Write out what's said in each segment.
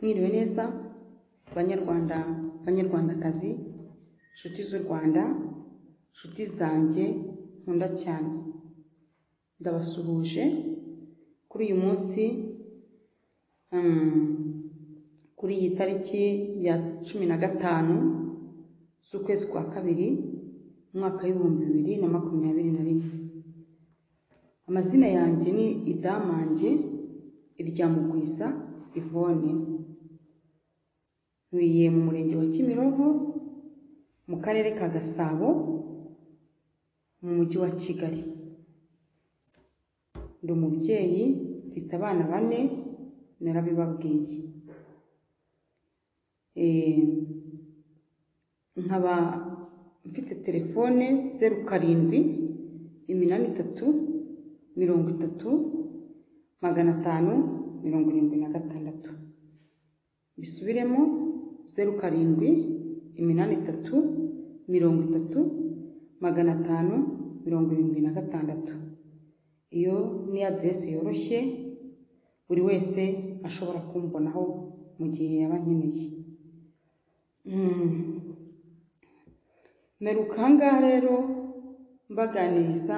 mwiriwe neza banyarwanda, banyarwandakazi, nshuti z'u Rwanda, nshuti zanjye nkunda cyane, ndabasuhuje kuri uyu munsi, kuri iyi tariki ya cumi na gatanu z'ukwezi kwa kabiri, umwaka w'ibihumbi bibiri na makumyabiri na rimwe, amazina yanjye ni Idamange Iryamugwiza Yvonne, ntuye mu murenge wa Kimironko, mu karere ka Gasabo, mu mujyi wa Kigali, ndi umubyeyi mfite abana bane narabibabwiye, nkaba mfite telefone zeru karindwi, iminani itatu, mirongo itatu, magana atanu, mirongo irindwi na gatandatu, mbisubiremo zeru karindwi, iminani itatu, mirongo itatu, magana atanu, mirongo irindwi na gatandatu, iyo ni aderesi yoroshye buri wese ashobora kumbonaho mu gihe yaba ankeneye, mperuka aha ngaha rero mbaganiriza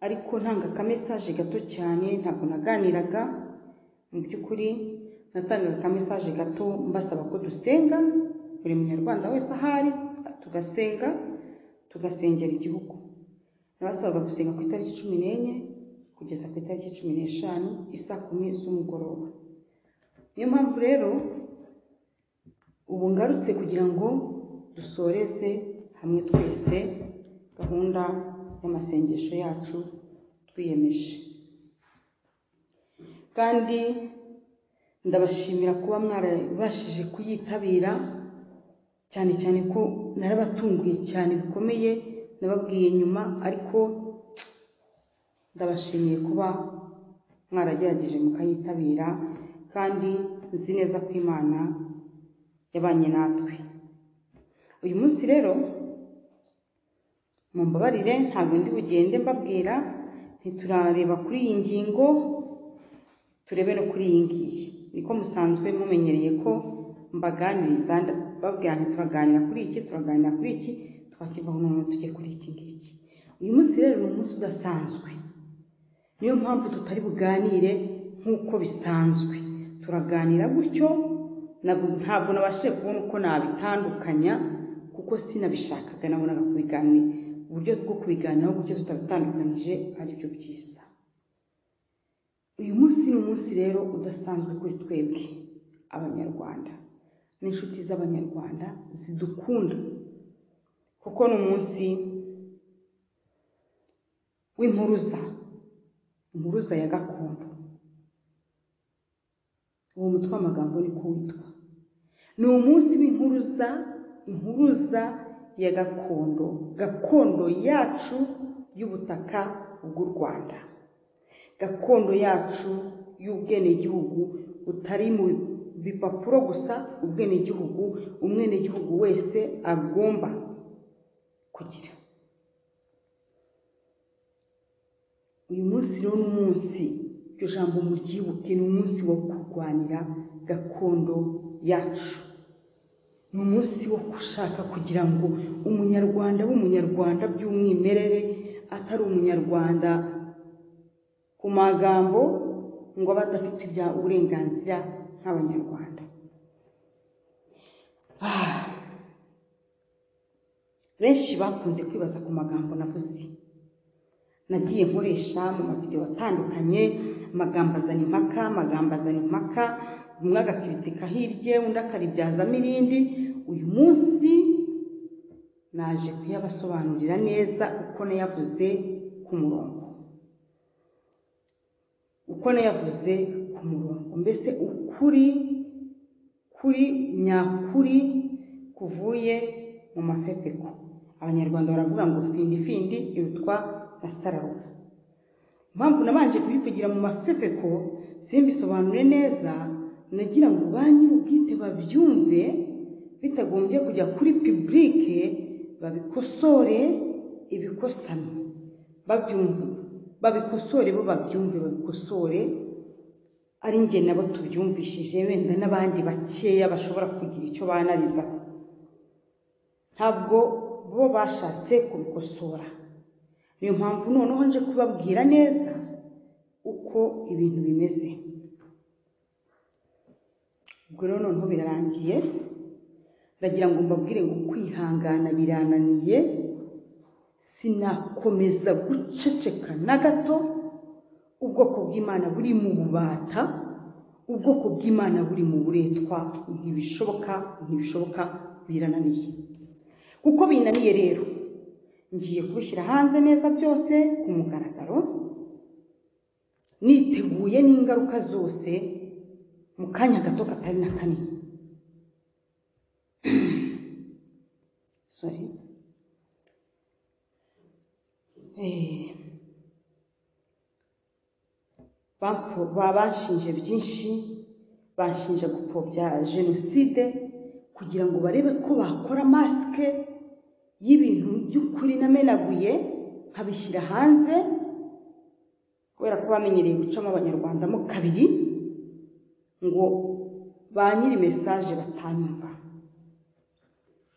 ariko ntanga akamesaje gato cyane, ntabwo naganiraga mu by'ukuri, natangaga akamesaje gato mbasaba ko dusenga, buri munyarwanda wese aho ari tugasenga, tugasengera igihugu, nabasabaga gusenga ku itariki cumi n'enye kugeza ku itariki cumi n'eshanu i saa kumi z'umugoroba, niyo mpamvu rero ubu ngarutse kugira ngo dusoreze hamwe twese gahunda y'amasengesho yacu twiyemeje, kandi ndabashimira kuba mwarabashije kuyitabira, cyane cyane ko narabatunguye cyane bikomeye, nababwiye nyuma ariko ndabashimiye kuba mwaragerageje mukayitabira, kandi nzi neza ko Imana yabanye natwe, uyu munsi rero mumbabarire ntabwo ndi bugende mbabwira, ntiturareba kuri iyi ngingo, turebe no kuri iyi ngiyi, niko musanzwe mumenyereye ko mbaganiriza babwira nti turaganira kuri iki, turaganira kuri iki, twakivaho noneho tujye kuri iki ngiki, uyu munsi rero ni umunsi udasanzwe, niyo mpamvu tutari buganire nk'uko bisanzwe, turaganira gutyo, ntabwo nabashije kubona uko nabitandukanya kuko sinabishakaga, nabonaga kubiganira uburyo bwo kubiganiraho gutyo tutabitandukanyije ari byo byiza, uyu munsi ni umunsi rero udasanzwe kuri twebwe abanyarwanda n'inshuti z'abanyarwanda zidukunda, kuko ni umunsi w'impuruza, impuruza ya gakondo, uwo mutwe w'amagambo niko witwa, ni umunsi w'impuruza, impuruza ya gakondo, gakondo yacu y'ubutaka bw'u Rwanda, gakondo yacu y'ubwenegihugu butari mu bipapuro gusa, ubwenegihugu umwenegihugu wese agomba kugira, uyu munsi rero ni umunsi, iryo jambo muryibuke, ni umunsi wo kurwanira gakondo yacu, ni umunsi wo gushaka kugira ngo umunyarwanda w'umunyarwanda by'umwimerere, atari umunyarwanda ku magambo ngo abe adafite ibya uburenganzira nk'abanyarwanda, benshi bakunze kwibaza ku magambo navuze, nagiye nkoresha mu mavidewo atandukanye, amagambo azana impaka, amagambo azana impaka, umwe agakiritika hirye, undi akaribyazamo irindi, uyu munsi naje kuyabasobanurira neza uko nayavuze ku murongo, uko nayavuze ku murongo, mbese ukuri kuri nyakuri kuvuye mu mafepeko, abanyarwanda baravuga ngo findi findi irutwa na sararuka, impamvu nabanje kubivugira mu mafepeko simbisobanure neza, nagira ngo ba nyir'ubwite babyumve bitagombye kujya kuri pibulike, babikosore ibikosano, babyumve babikosore bo babyumve babikosore ari njye nabo tubyumvishije wenda n'abandi bakeya bashobora kugira icyo banarizaho ntabwo bo bashatse kubikosora niyo mpamvu noneho nje kubabwira neza uko ibintu bimeze ubwo rero noneho birarangiye ndagira ngo mbabwire ngo kwihangana birananiye sinakomeza guceceka na gato ubwoko bw'imana buri mu bubata ubwoko bw'imana buri mu buretwa ntibishoboka ntibishoboka birananiye kuko binaniye rero ngiye kubishyira hanze neza byose ku mugaragaro niteguye n'ingaruka zose mu kanya gato katari na kanini sorry Eh, bapfu- ba- banshinje byinshi banshinja gupfobya jenoside kugira ngo barebe ko bakora masike y'ibintu by'ukuri namenaguye nkabishyira hanze kubera ko bamenyereye gucamo abanyarwandamo kabiri ngo ba nyiri mesaje batanyumva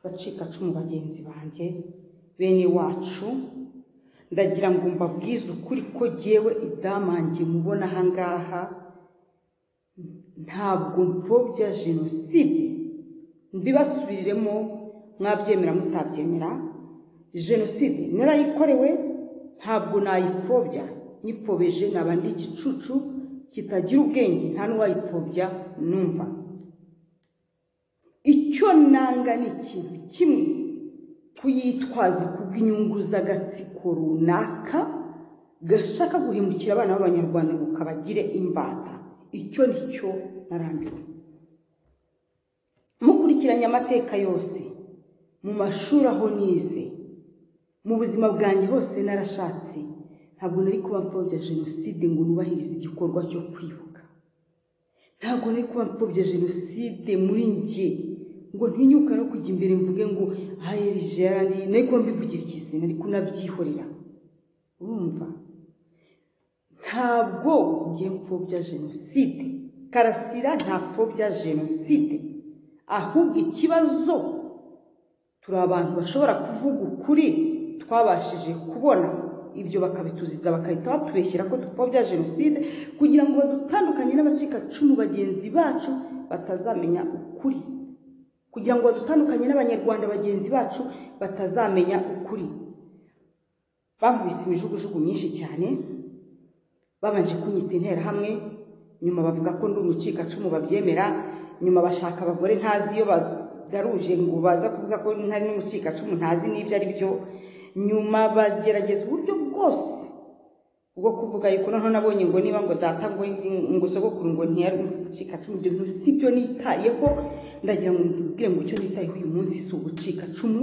bacika cumu bagenzi banjye bene wacu ndagira ngo mbabwize ukuri ko jyewe idamange mubona ahangaha ntabwo mfobya jenoside mbibasubiriremo mwabyemera mutabyemera jenoside narayikorewe ntabwo nayipfobya nyipfobeje naba ndi igicucu kitagira ubwenge nta n'uwayipfobya numva icyo nanga ni ikintu kimwe kuyitwaza kubw'inyungu z'agatsiko runaka gashaka guhindukira abana b'abanyarwanda ngo kabagire imbata icyo ni cyo narambiwe mukurikiranye amateka yose mu mashuri aho nize mu buzima bwanjye hose narashatse ntabwo nari kuba mfobya jenoside ngo nubahirize igikorwa cyo kwibuka ntabwo nari kuba mfobya jenoside muri njye ngo ntinyuka no kujya imbere mvuge ngo aheri gerard nari kuba mbivugira ikizina nari kunabyihorera urumva ntabwo ngiye mfobya jenoside karasira nta pfobya jenoside ahubwo ikibazo turi abantu bashobora kuvuga ukuri twabashije kubona ibyo bakabituziza bagahita batubeshyira ko dupfobya jenoside kugira ngo badutandukanye n'abacikacumu bagenzi bacu batazamenya ukuri kugira ngo badutandukanye n'abanyarwanda bagenzi bacu batazamenya ukuri bankubise imijugujugu myinshi cyane babanje kunyita interahamwe nyuma bavuga ko ndi umucikacumu babyemera nyuma bashaka abagore ntazi iyo bagaruje ngo baza kuvuga ko ntari n'umucikacumu ntazi n'ibyo ari byo nyuma bagerageza uburyo bwose bwo kuvuga yuko noneho nabonye ngo niba ngo data ngo ngo sogokuru ngo ntiyari umucikacumu ibyo bintu si byo nitayeho ndagira ngo mbwire ngo icyo nitayeho uyu munsi si ubucikacumu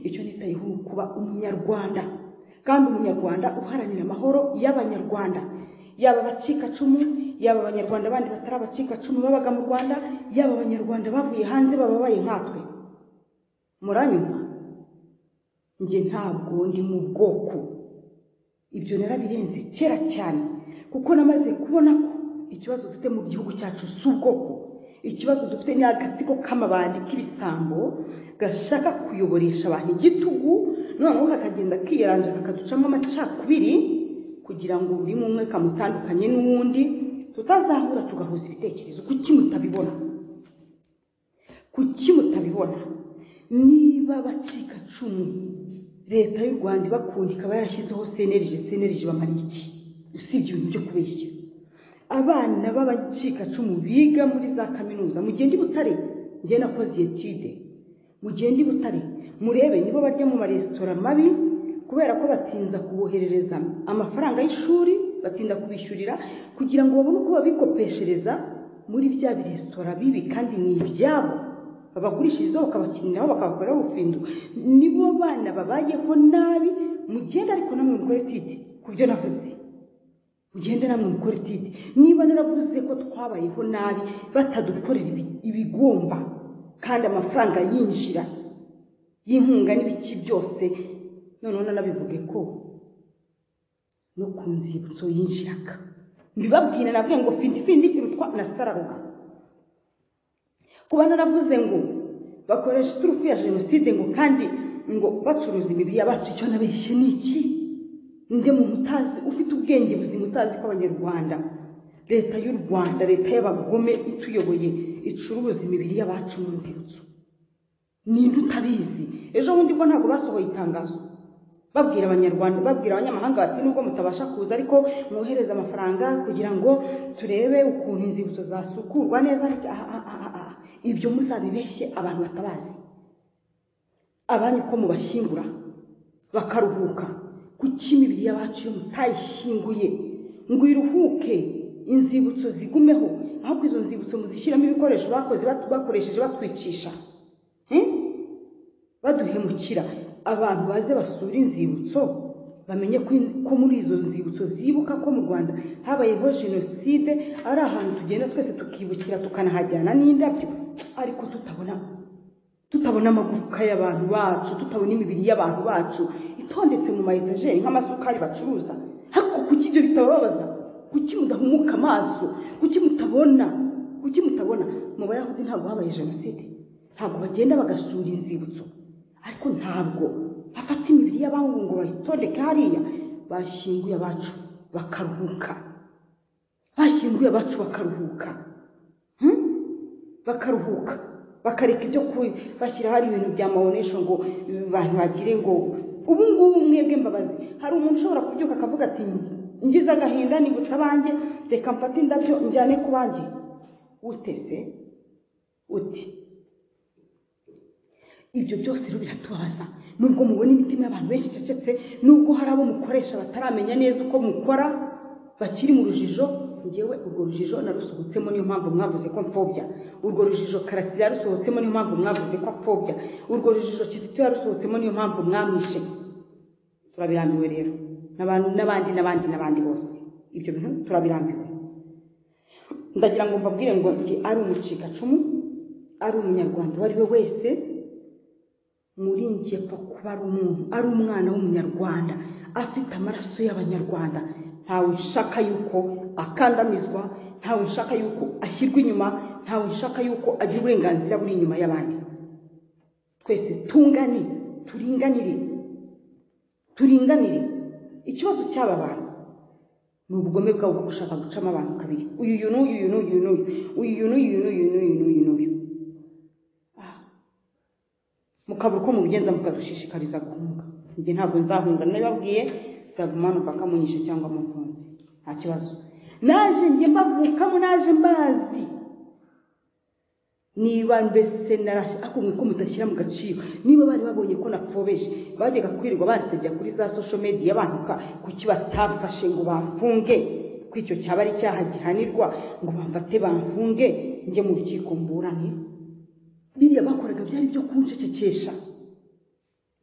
icyo nitayeho ni ukuba umunyarwanda kandi umunyarwanda uharanira amahoro y'abanyarwanda yaba abacikacumu yaba abanyarwanda bandi batari abacikacumu babaga mu rwanda yaba abanyarwanda bavuye hanze bababaye nkatwe muranyumva njye ntabwo ndi mu bwoko ibyo narabirenze kera cyane kuko namaze kubona ko ikibazo dufite mu gihugu cyacu si ubwoko ikibazo dufite ni agatsiko k'amabandi k'ibisambo gashaka kuyoboresha abantu igitugu noneho kakagenda kiyaranja kakaducamo amacakubiri kugira ngo buri umwe umwe kamutandukanye n'uwundi tutazahura tugahuza ibitekerezo kuki mutabibona kuki mutabibona niba abacikacumu leta y'u rwanda ibakunda ikaba yarashyizeho senerije senerije bamara iki usibye ibintu byo kubeshya abana b'abacikacumu biga muri za kaminuza mugende i butare njye nakoze etude mugende i butare murebe nibo barya mu maresitora mabi kubera ko batinda kuboherereza amafaranga y'ishuri batinda kubishyurira kugira ngo babone uko babikopeshereza muri bya biresitora bibi kandi ni ibyabo babagurishirizaho bakabakiniraho bakabakoreraho ubufindu nibo bana babayeho nabi mugende ariko namwe mukore titi ku byo navuze mugende namwe mukore titi niba naravuze ko twabayeho nabi batadukorera ibi- ibigomba kandi amafaranga yinjira y'inkunga n'ibiki byose noneho nanabivuge ko no ku nzibutso yinjiraga mbibabwira nabwe ngo findi findi ikintu kuko nasararuka kuba naravuze ngo bakoresha iturufu ya jenoside ngo kandi ngo bacuruza imibiri y'abacu icyo nabeshye ni iki nde muntu utazi ufite ubwenge buzima utazi ko abanyarwanda leta y'u rwanda leta y'abagome ituyoboye icuruza imibiri y'abacu mu nzibutso ninde utabizi ejo bundi ko ntabwo basohoye itangazo babwira abanyarwanda babwira abanyamahanga bati nubwo mutabasha kuza ariko mwohereze amafaranga kugira ngo turebe ukuntu inzibutso zasukurwa neza ariko aha, aha, aha, aha. ibyo muzabibeshye abantu batabazi abanyu ko mubashyingura bakaruhuka kuki imibiri y'abacu iyo mutayishyinguye ngo iruhuke inzibutso zigumeho ahubwo izo nzibutso muzishyiramo ibikoresho bakoze bat- bakoresheje batwicisha Eh? baduhemukira abantu baze basura inzibutso bamenye ko in- ko muri izo nzibutso zibuka ko mu rwanda habayeho jenoside ari ahantu tugenda twese tukibukira tukanahajyana n'indabyo ariko tutabona tutabona amagufwa y'abantu bacu tutabona imibiri y'abantu bacu itondetse mu mayetajeri nk'amasukari bacuruza ariko kuki ibyo bitababaza kuki mudahumuka amaso kuki mutabona kuki mutabona mu bayahudi ntabwo habaye jenoside ntabwo bagenda bagasura inzibutso ariko ntabwo bafata imibiri y'abangu ngo bayitondeke hariya bashyinguye abacu bakaruhuka bashyinguye abacu bakaruhuka Hmm? bakaruhuka bakareka ibyo ku bashyira hari ibintu bya mawonesho ngo abantu bagire ngo ubu ngubu mwebwe mbabazi hari umuntu ushobora kubyuka akavuga ati ngize agahinda nibutse abanjye reka mfate indabyo njyane ku banjye utese uti ibyo byose rero biratubabaza nubwo mubona imitima y'abantu benshi icecetse nubwo hari abo mukoresha bataramenya neza uko mukora bakiri mu rujijo ngewe urwo rujijo narusohotsemo niyo mpamvu mwavuze ko mfobya urwo rujijo karasira yarusohotsemo niyo mpamvu mwavuze ko apfobya urwo rujijo kizito yarusohotsemo niyo mpamvu mwamwishe turabirambiwe rero n'abantu n'abandi n'abandi n'abandi bose ibyo bintu turabirambiwe ndagira ngo mbabwire ngo njye ari umucikacumu ari umunyarwanda uwo ari we wese muri njye pfa kuba ari umuntu ari umwana w'umunyarwanda afite amaraso y'abanyarwanda ntawe ushaka yuko akandamizwa ntawe ushaka yuko ashyirwa inyuma ntawe ushaka yuko agira uburenganzira buri inyuma y'abandi twese tungane turinganire turinganire ikibazo cy'aba bantu ni ubugome bwabo bwo gushaka gucamo abantu kabiri uyu uyu n'uyu uyu n'uyu n'uyu uyu n'uyu n'uyu n'uyu n'uyu n'uyu mukabura uko mubigenza mukadushishikariza guhunga njye ntabwo nzahunga nabibabwiye nzaguma hano mpaka munyishe cyangwa mumfunze nta kibazo naje njye mbavukamo naje mbazi niba mbese narashe ariko mwe ko mutashyira mu gaciro niba bari babonye ko nafobeje bajyaga kwirirwa bansebya kuri za social media bantuka kuki batafashe ngo bamfunge ko icyo cyaba ari icyaha gihanirwa ngo bamfate bamfunge njye mu rukiko mburane biriya bakoraga byari byo kunshekekesha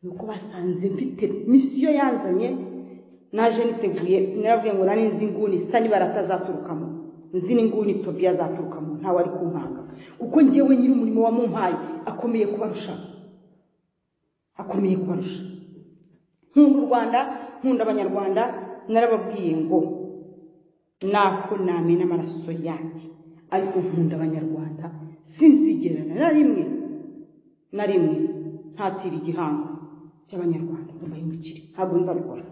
nuko basanze mfite misiyo yanzanye naje niteguye narabwiye ngo nari nzi inguni isa n'ibara atazaturukamo nzi n'inguni tobiya azaturukamo ntawe ari kunkanga kuko njyewe nyiri umurimo wamumpaye akomeye kubarusha akomeye kubarusha nkunda u rwanda nkunda abanyarwanda narababwiye ngo nako namena amaraso yanjye ariko nkunda abanyarwanda sinzigerana na rimwe na rimwe ntatira igihango cy'abanyarwanda ngo mbahindukire ntabwo nzabikora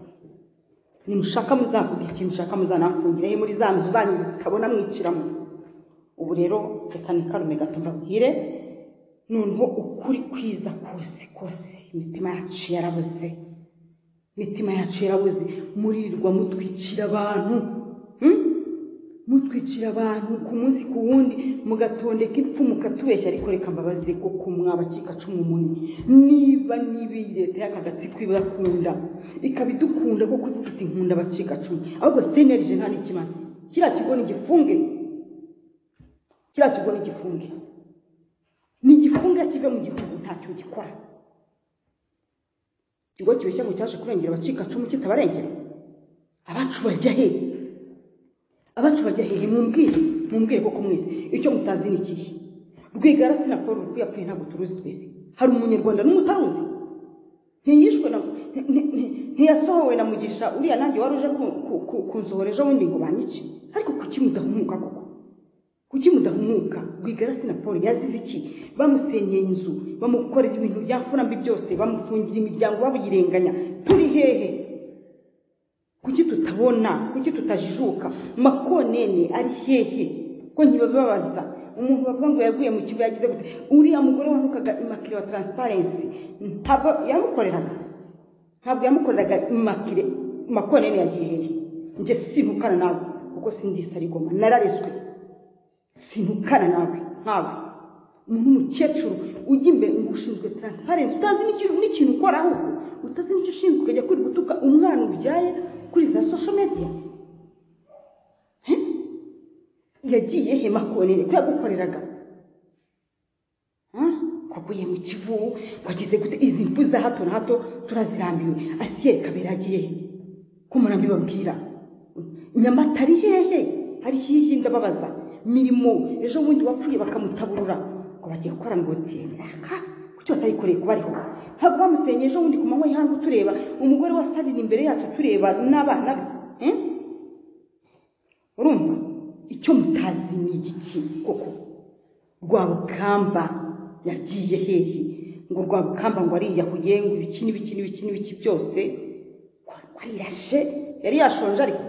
nimushaka muzavuga ikintu mushaka muzanamfungire he muri za nzu zanyu zitabona mwiciramo ubu rero reka nikarume gato mbabwire noneho ukuri kwiza kose kose imitima yacu yarabuze imitima yacu yarabuze murirwa mutwikira abantu hmm? mutwikira abantu ku munsi ku wundi mugatondeka impfu mukatubeshya ariko reka mbabaze koko mwabacika cumu muni niba niba iyi leta y'akagatsiko ibakunda ikaba idukunda kuko ivuga iti nkunda abacika cumu ahubwo senerije nta n'ikimaze kiriya kigo ni igifunge kiriya kigo ni igifunge ni igifunge kive mu gihugu ntacyo gikora ikigo kibeshya ngo cyaje kurengera abacika cumu kitabarengera abacu bajya hehe abacu bajya hehe mumbwire mumbwire koko mwese icyo mutazi ni ikihe rwigara sinakora urupfu yapfuye ntabwo turuzi twese hari umunyarwanda n'umutaruzi ntiyishwe na nti- nti- nti- ntiyasohowe na mugisha uriya nanjye wari uje ku- ku- ku- kunsohora ejo bundi ngo banyice ariko kuki mudahumuka koko kuki mudahumuka rwigarasi na paul yazize iki bamusenyeye inzu bamukorera ibintu byafurambi byose bamufungira imiryango babuyirenganya turi hehe kuki tutabona kuki tutajijuka makonene ari hehe ko ntibabibabaza umuntu bavuga ngo yaguye mu kigo yagize gute uriya mugore wanukaga imakire wa taransiparensi ntabwo yamukoreraga ntabwo yamukoreraga imakire makonene yagiye hehe njye sinukana nawe kuko sindisa rigoma narareswe sinukana nawe nkawe umuntu w'umukecuru ujya imbere ngo ushinzwe taransiparensi utazi n'ikintu ukora ahubwo utazi n'icyo ushinzwe ukajya kuri gutuka umwana ubyaye kuri za sosho mediya yagiye he makonere ko yagukoreraga kwaguye mu kivubu wagize gute izi mfu za hato na hato turazirambiwe asiyeri kabera agiye he ko murambi babwira nyamata ari hehe ari hirya ndababaza mirimo ejo bundi wapfuye bakamutaburura ngo bagiye gukora ngo reka kuki batayikoreye kuba ariho ntabwo bamusenye ejo bundi ku manywa y'ihangu tureba umugore wasarira imbere yacu tureba n'abana be urumva icyo mutazi ni igiki koko rwabukamba yagiye hehe ngo rwabukamba ngo ariyahuye ngo ibiki n'ibiki n'ibiki n'ibiki byose kwirashe yari yashonje ariko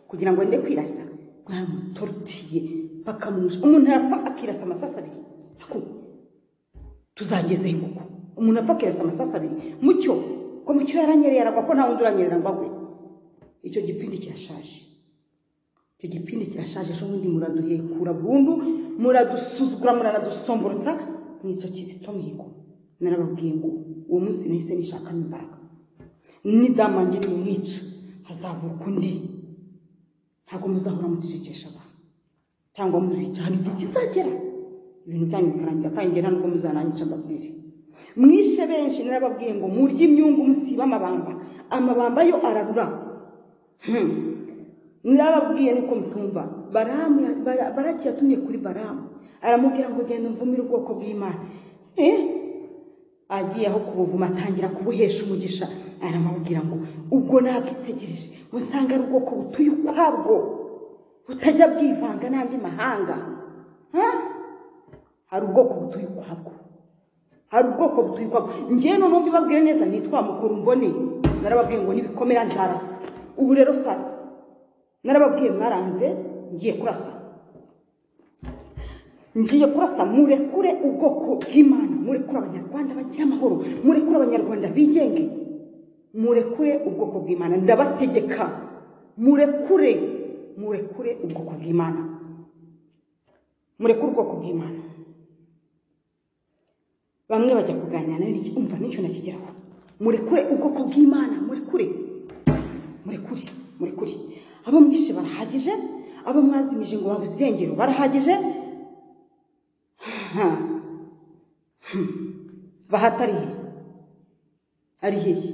kugira ngo ende kwirasa bamutorutiye bakamuja umuntu arapfa akirasa amasasu abiri tuzageze koko umuntu apfa akirasa amasasu abiri mucyo ko mucyo yaranyerera aragwa ko nta wundi uranyerera ngo agwe icyo gipindi kirashaje icyo gipindi kirashaje ejo bundi muraduhekura burundu muradusuzugura muranadusomborotsa nicyo kizito mihigo narababwiye ngo uwo munsi nahise nishakamo imbaraga nidamange nimwica hazavuka undi ntabwo muzahora mucecekesha abantu cyangwa mubica hari igihe kizagera ibintu byanyu bikarangira kandi nta n'ubwo muzananyica mbabwire mwishe benshi narababwiye ngo murye imyungu musiba amabamba amabamba yo ararura narababwiye nuko mutumva baraki yatumye kuri baramu aramubwira ngo genda umvumire ubwoko bw'imana agiye aho kubuvuma atangira kubuhesha umugisha aramubwira ngo ubwo nabwitegereje usanga ari ubwoko butuye ukwabwo butajya bwivanga n'andi mahanga hari ubwoko butuye ukwabwo hari ubwoko butuye ukwabwo ngewe noneho mbibabwire neza nitwa mukuru mbone narababwiye ngo nibikomera nzarasa ubu rero sasa narababwiye mwaranze ngiye kurasa ngiye kurasa murekure ubwoko bw'imana murekure abanyarwanda bagira amahoro murekure abanyarwanda bigenge murekure ubwoko bw'imana ndabategeka murekure murekure ubwoko bw'imana murekure ubwoko bw'imana bamwe bajya kuganira nawe n'iki umva n'icyo nakigeraho murekure ubwoko bw'imana murekure murekure murekure abo mwishe barahagije abo mwazimije ngo babusengero barahagije bahatariye ari hehe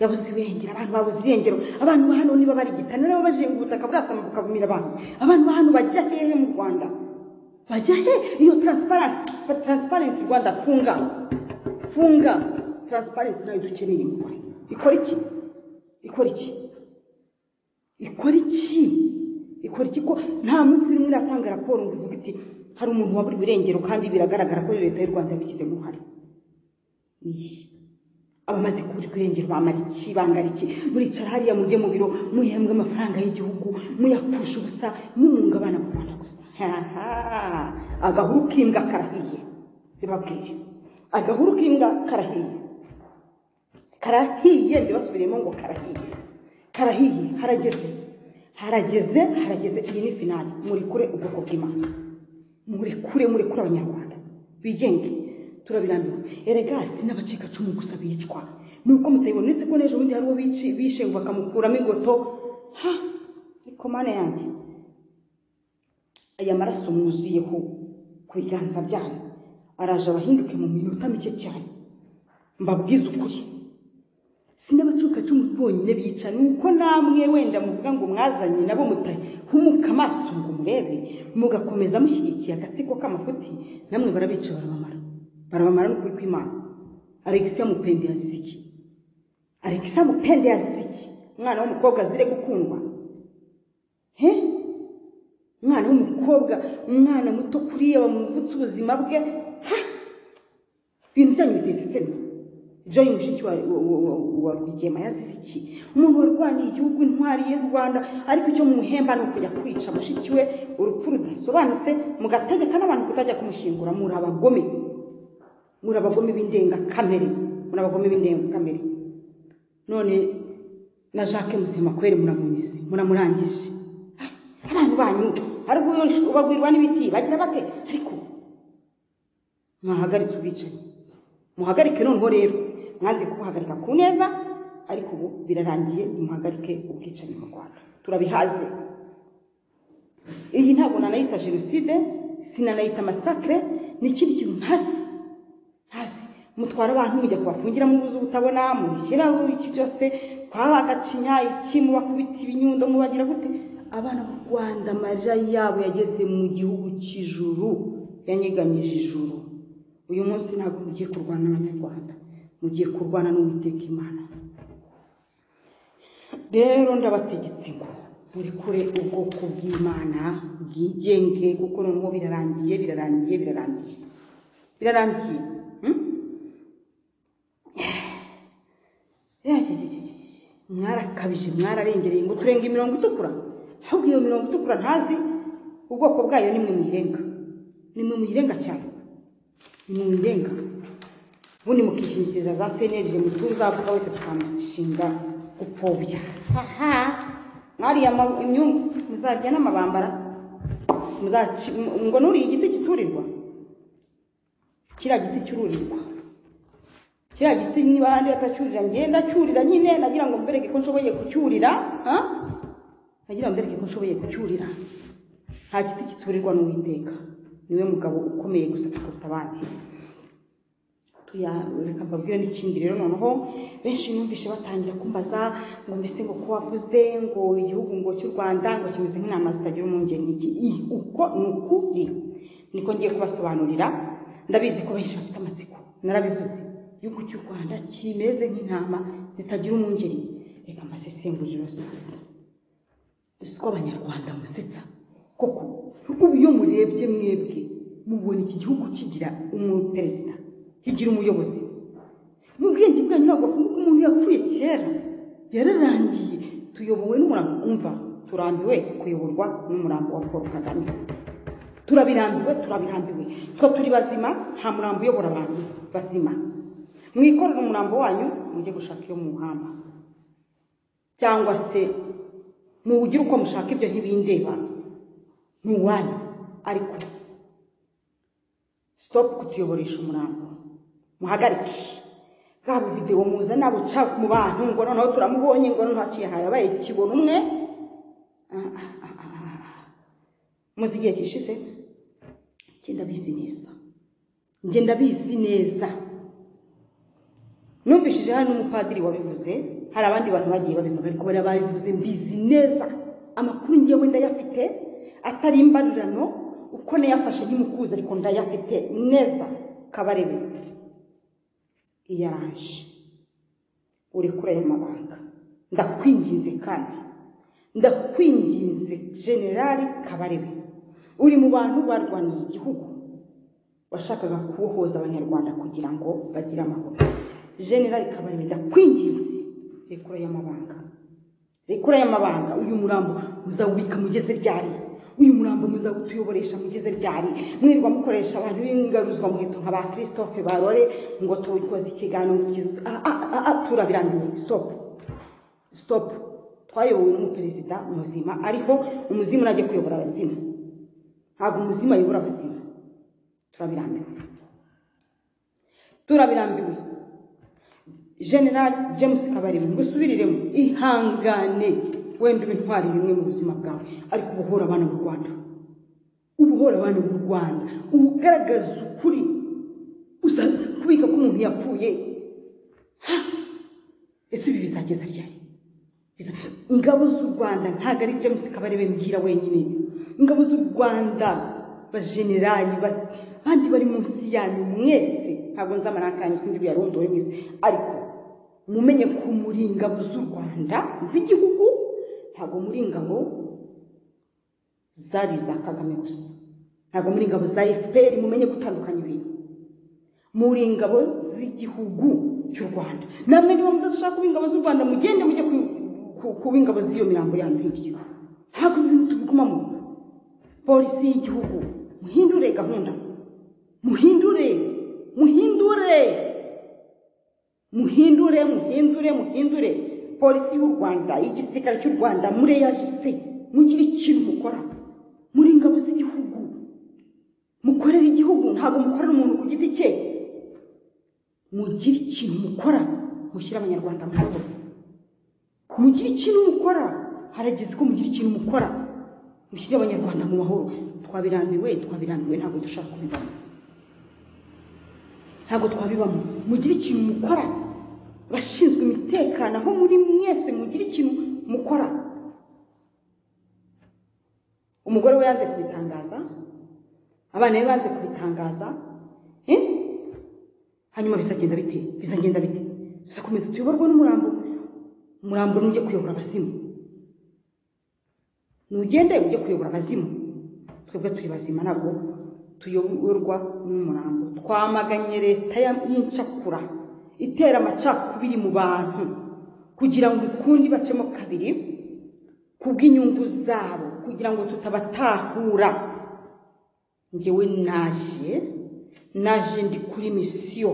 yabuze irengero abantu babuze irengero abantu ba hano niba bari igitana nabo bajenga ubutaka burasama bukabumira abantu abantu ba hano bajya hehe mu rwanda bajya he iyo taransiparensi rwanda funga funga taransiparensi nayo dukeneye mu rwanda ikora iki ikora iki ikora iki ikora iki ko nta munsi rimwe iratanga raporo ngo ivuga iti hari umuntu waburiwe irengero kandi biragaragara ko leta y'u rwanda yabigizemo uruhare abamaze kuburirwa irengero bamara iki bangara iki muricara hariya mujye mu biro muhembwe amafaranga y'igihugu muyapfusha ubusa mumunga abana mu rwanda gusa agahuru k'imbwa karahiye bibabwiye agahuru k'imbwa karahiye karahiye ndibasubiremo ngo karahiye karahiye harageze harageze harageze iyi ni finali murekure ubwoko bw'imana murekure murekure abanyarwanda bigenge turabirambiwe erega n'abacikacumu gusa bicwa nuko mutabibona uretse ko n'ejo bundi hari uwo bishe ngo bakamukuramo ingoto ha ariko mana yanjye aya maraso mwuzuyeho ku biganza byanyu araje abahinduke mu minota mike cyane mbabwize ukuri si n'abacikacumu bonyine bica nuko namwe wenda muvuga ngo mwazanye nabo mutahumuka amaso ngo murebe mugakomeza mushyigikiye agatsiko k'amafuti namwe barabica barabamara barabamara n'ukuri kw'imana alexia mupende yazize iki alexia mupende yazize iki umwana w'umukobwa azire gukundwa he umwana w'umukobwa umwana muto kuriya bamuvutse ubuzima bwe ha! ibintu byanyu biteza isoni joyi mushiki wa wa- wa- wa rwigema yazize iki umuntu warwaniye igihugu intwari y'u rwanda ariko icyo mumuhemba ni ukujya kwica mushiki we urupfu rudasobanutse mugategeka n'abantu kutajya kumushyingura muri abagome muri abagome b'indengakamere muri abagome b'indengakamere none na jacques musemakwere muramumize muramurangije abantu banyu ariko ubagwirirwa n'ibiti bagira bate ariko mwahagaritse ubwicanyi muhagarike noneho rero mwanze kubuhagarika ku neza ariko ubu birarangiye nimuhagarike ubwicanyi mu rwanda turabihaze iyi ntabwo nanayita jenoside sinanayita masakire ni ikindi kintu ntasi hasi mutwara abantu mujya kubafungira mu buzu butabona mubishyiraho iki byose kwaba agacinya iki mubakubita ibinyundo mubagira gute abana b'u rwanda amarira yabo yageze mu gihugu cy'ijuru yanyeganyije ijuru uyu munsi ntabwo mugiye kurwana n'abanyarwanda mugiye kurwana n'uwiteka imana rero ndabategetse ngo murekure ubwoko bw'imana bwigenge kuko noneho birarangiye birarangiye birarangiye birarangiye hmm? Yajijijijiji. mwarakabije mwararengereye ngo turenga imirongo itukura ahubwo iyo mirongo itukura ntazi ubwoko bwayo nimwe muyirenga nimwe muyirenga cyane nimwe muyirenga ubundi mukishingikiriza za senerije mutwe uzavuga wese tukamushinga gupfobya aha mwariya ma- imyungu muzarya n'amabambara muzaci- m- ngo nuriye igiti kiturirwa kiriya giti cyururirwa kiriya giti niba ahandi batacyurira ngenda cyurira nyine nagira ngo mbereke ko nshoboye kucyurira ha? nagira ngo mbereke ko nshoboye kucyurira nta giti kiturirwa n'uwiteka niwe mugabo ukomeye gusa kuruta abandi tuya- reka mbabwire n'ikindi rero noneho benshi numvise batangira kumbaza ngo mbese ngo ko wavuze ngo igihugu ngo cy'u rwanda ngo kimeze nk'intama zitagira umwungeri n'iki I, uko ni ukuri niko ngiye kubasobanurira ndabizi ko benshi bafite amatsiko narabivuze igihugu cy'u rwanda kimeze nk'intama zitagira umwungeri reka mbasesengurire rwose uzi ko abanyarwanda musetsa koko ubu iyo murebye mwebwe mubona iki gihugu kigira umuperezida kigira umuyobozi mu bwenge bwanyu ntabwo bavuga ko umuntu yapfuye kera yararangiye tuyobowe n'umurambo umva turambiwe kuyoborwa n'umurambo wa paul kagame turabirambiwe turabirambiwe twe turi bazima nta murambo uyobora abantu bazima mwikorere umurambo wanyu mujye gushaka iyo muwuhamba cyangwa se muwugire uko mushaka ibyo ntibindeba ni uwanyu ariko sitopu kutuyoboresha umurambo muhagarike bwa videwo muza nabuca mu bantu ngo noneho turamubonye ngo noneho haciye hayabaye kibona umwe Ah, ah, ah, ah. muzi igihe kishize njye ndabizi neza njye ndabizi neza numvishije hano n'umupadiri wabivuze hari abandi bantu bagiye babivuga ariko bariya babivuze mbizi neza amakuru ngewe ndayafite atari imbarirano uko nayafashe ntimukuzi ariko ndayafite neza kabarebe iyaranje urekure aya mabanga ndakwinginze kandi ndakwinginze generali kabarebe uri mu bantu barwaniye igihugu washakaga kubohoza abanyarwanda kugira ngo bagire amahoro generali kabarebe ndakwinginze rekura y'amabanga rekura y'amabanga uyu murambo muzawubika mugeze ryari uyu murambo muzawutuyoboresha mugeze ryari mwirirwa mukoresha abantu b'ingaruzwa muheto nka ba christophe barore ngo tukoze ikiganiro tugize- ah, ah, ah, ah, turabirambiwe stop stop twayobowe n'umuperezida muzima ariko umuzimu najye kuyobora abazimu ntabwo umuzimu ayobora abazimu turabirambiwe turabirambiwe general james kabarebe ngo usubiriremo ihangane wenda uba intwari rimwe mu buzima bwawe ariko uba uhora abana b'u rwanda uba uhora abana b'u rwanda uba ugaragaza ukuri uzaza kubika ko umuntu yapfuye Ha! ese ibi bizageza ryari Biza- ingabo z'u rwanda ntabwo ari james kabarebe mbwira wenyine ingabo z'u rwanda bajenerali ba- bandi bari munsi yanyu mwese ntabwo nzi amaranga yanyu sinzi buyarondoye mwese ariko mumenye ko muri ingabo z'u rwanda z'igihugu ntabwo muri ingabo zari iza kagame gusa ntabwo muri ingabo za fpr mumenye gutandukanya ibintu muri ingabo z'igihugu cy'u rwanda namwe niba mudashaka kuba ingabo z'u rwanda mugende mujye ku- ku- kuba ingabo z'iyo mirambo yanyu hirya ntabwo ibintu tubigumamo polisi y'igihugu muhindure gahunda muhindure muhindure muhindure muhindure muhindure polisi y'u rwanda y'igisirikare cy'u rwanda mureyajise mugire ikintu mukora muri ingabo z'igihugu mukorera igihugu ntabwo mukorera umuntu ku giti cye mugire ikintu mukora mushyire abanyarwanda mu rugo mugire ikintu mukora harageze ko mugira ikintu mukora mushyire abanyarwanda mu mahoro twabirambiwe twabirambiwe ntabwo dushaka kubibamo ntabwo twabibamo mugire ikintu mukora abashinzwe umutekano aho muri mwese mugire ikintu mukora umugore we yanze kubitangaza abana be banze kubitangaza eh? hanyuma bizagenda bite bizagenda bite tuzakomeza tuyoborwe n'umurambo umurambo nujye kuyobora abazimu nugende ujye kuyobora abazimu twebwe turi bazima ntabwo tuyoborwa n'umurambo twamaganye leta ya- y'incakura itera amacakubiri mu bantu kugira ngo ukundi bacemo kabiri kubw'inyungu zabo kugira ngo tutabatahura njyewe naje naje ndi kuri misiyo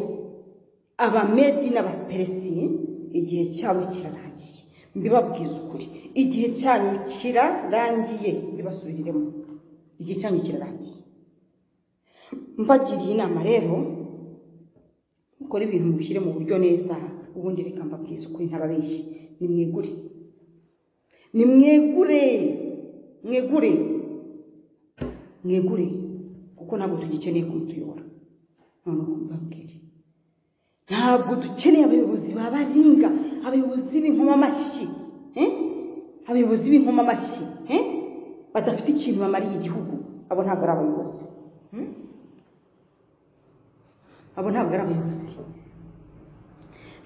abamedi n'abaperesi igihe cyabo kirarangiye mbibabwiza ukuri igihe cyanyu kirarangiye mbibasubiriremo igihe cyanyu kirarangiye mbagiriye inama rero mukore ibintu mubishyire mu buryo neza ubundi reka mbabwiza ukuri ntababeshyi nimwegure nimwegure mwegure mwegure kuko ntabwo tugikeneye kumutuyobora noneho mbabwire ntabwo dukeneye abayobozi babaringa abayobozi b'inkomamashyi eh? abayobozi b'inkomamashyi eh? badafite ikintu bamariye igihugu abo ntabwo ari abayobozi hmm? abo ntabwo ari abayobozi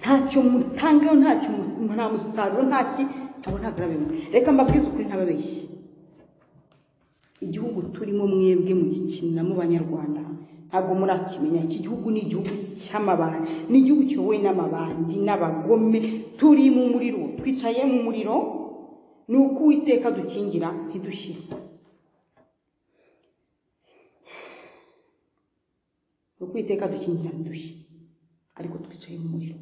ntacyo mutangaho ntacyo mu- nta musaruro ntaki abo ntabwo ari abayobozi reka mbabwize ukuri ntababeshyi igihugu turimo mwebwe mugikiniramo banyarwanda ntabwo murakimenya iki gihugu ni igihugu cy'amabandi ni igihugu kiyobowe n'amabandi n'abagome turi mu muriro twicaye mu muriro ni uko uwiteka dukingira ntidushire ni uko uwiteka dukingira ntidushire ariko twicaye mu muriro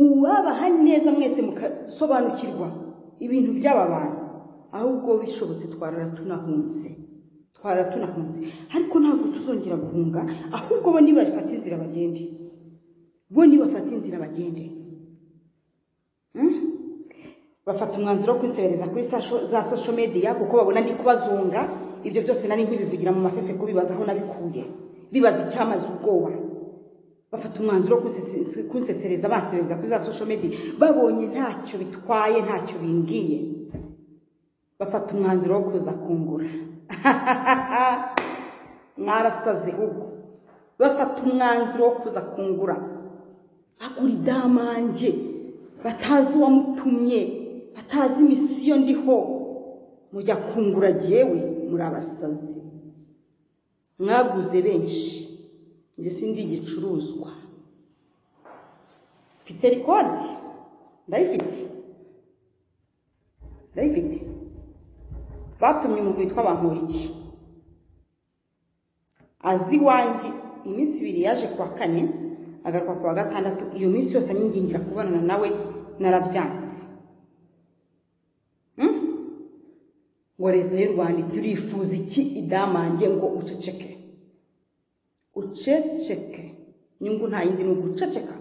uwabaha neza mwese mugasobanukirwa ibintu by'aba bantu ahubwo bishobotse twarara tunahunze twarara tunahunze ariko ntabwo tuzongera guhunga ahubwo bo nibafata inzira bagende bo nibafata inzira bagende Hmm? bafata umwanzuro wo kwinsebereza kuri sasho- za social media kuko babona ndi kubazunga ibyo byose nari nkibivugira mu mafefe kubibaza aho nabikuye bibaza icyamaze ubwoba bafata umwanzuro wo kunsese- kunsesereza bansesereza kuri za social media babonye ntacyo bitwaye ntacyo bimbwiye bafata umwanzuro wo kuza kungura mwarasaze ahubwo bafata umwanzuro wo kuza kungura bagura idamange batazi uwamutumye batazi imisiyo ndiho mujya kungura jyewe muri abasazi mwaguze benshi njye sindi igicuruzwa mfite rikodi ndayifite ndayifite batumye umuntu witwa bankuriki azi iwanjye iminsi ibiri yaje kuwa kane agaruka kuwa gatandatu iyo minsi yose anyingingira kubonana nawe narabyanze Hmm? ngo leta y'u rwanda turifuza iki idamange ngo uceceke uceceke inyungu nta yindi ni uguceceka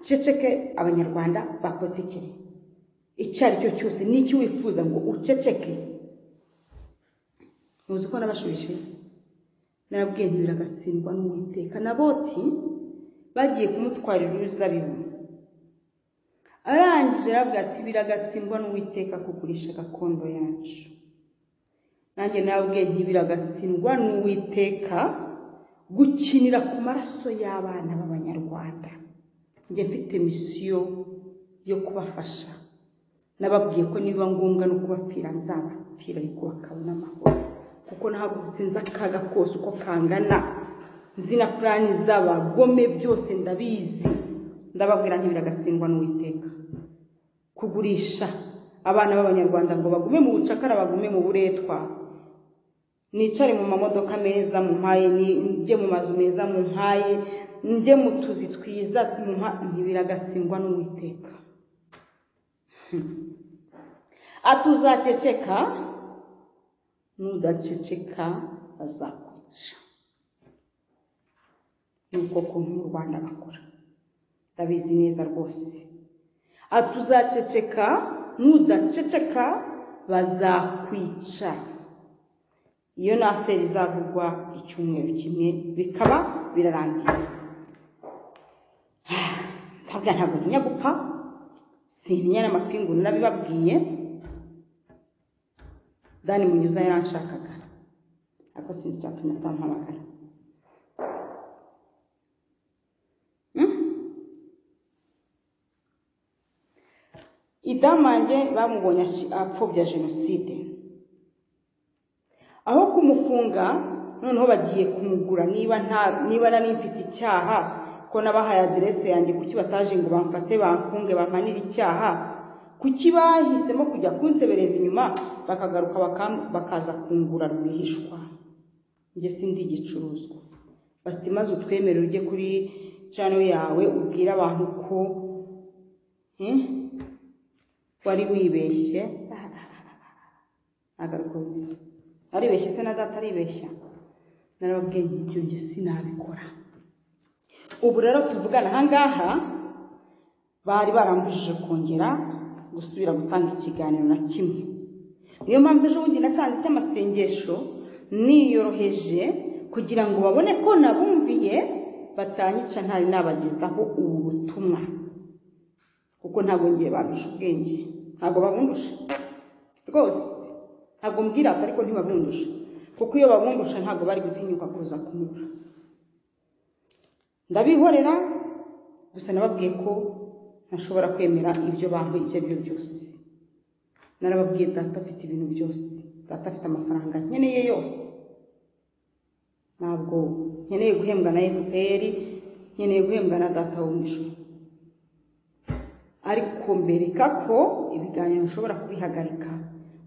ceceke abanyarwanda bakotekere icyo ari cyo cyose n'icyo wifuza ngo uceceke muzi ko nabashubije narabwiye ntibira agatsindwa n'uwiteka na boti bagiye kumutwarira uruzabibu arangije arabwira ati biragatsindwa n'uwiteka kugurisha gakondo yacu nanjye nababwiye ntibiragatsindwa n'uwiteka gukinira ku maraso y'abana b'abanyarwanda njye mfite misiyo yo kubafasha nababwiye ko nibiba ngombwa no kubapfira nzabapfira ariko bakabona amahoro kuko nahagurutse nzi akaga kose uko kangana nzi na purani z'abagome byose ndabizi ndababwira ntibiragatsindwa n'uwiteka kugurisha abana b'abanyarwanda ngo bagume mu bucakara bagume mu buretwa nicare mu mamodoka meza mu mpaye njye mu mazu meza mu mpaye njye mu tuzi twiza mu mpa ntibiragatsindwa n'uwiteka atuzaceceka nudaceceka azakwica ni uko kuntu mu rwanda bakora ndabizi neza rwose atuzaceceka nudaceceka bazakwica iyo ni aferi izavugwa icyumweru kimwe bikaba birarangiye ntabwo ntabwo ntinya gupfa sintinya n'amapingu nabibabwiye dani munyuza yaranshakaga ariko sinzi icyatumye atampamagara idamange bamubonye apfobya jenoside aho kumufunga noneho bagiye kumugura niba nta niba nari mfite icyaha ko nabahaye aderese yanjye kuki bataje ngo bamfate bamfunge bampanire icyaha kuki bahisemo kujya kunsebereza inyuma bakagaruka bakaza kungura rwihishwa njye sindi igicuruzwa bati maze utwemere ujye kuri cano yawe ubwire abantu ko wari wibeshye ntabwo aribeshye se na data aribeshya narababwiye ibyo njye sinabikora ubu rero tuvugana ahangaha bari barambujije kongera gusubira gutanga ikiganiro na kimwe niyo mpamvu ejo bundi natanze icy'amasengesho niyoroheje kugira ngo babone ko nabumviye batanyica ntari nabagezaho ubu butumwa kuko ntabwo ngiye bandusha ubwenge ntabwo babundusha rwose ntabwo mbwirata ariko ntibabundusha kuko iyo babundusha ntabwo bari gutinyuka kuza kunyura ndabihorera gusa nababwiye ko ntashobora kwemera ibyo bambaye ibyo ari byo byose narababwiye data afite ibintu byose data afite amafaranga nkeneye yose ntabwo nkeneye guhembwa na fpr nkeneye guhembwa na data wo mu ijoro ariko mbereka ko ibiganiro ushobora kubihagarika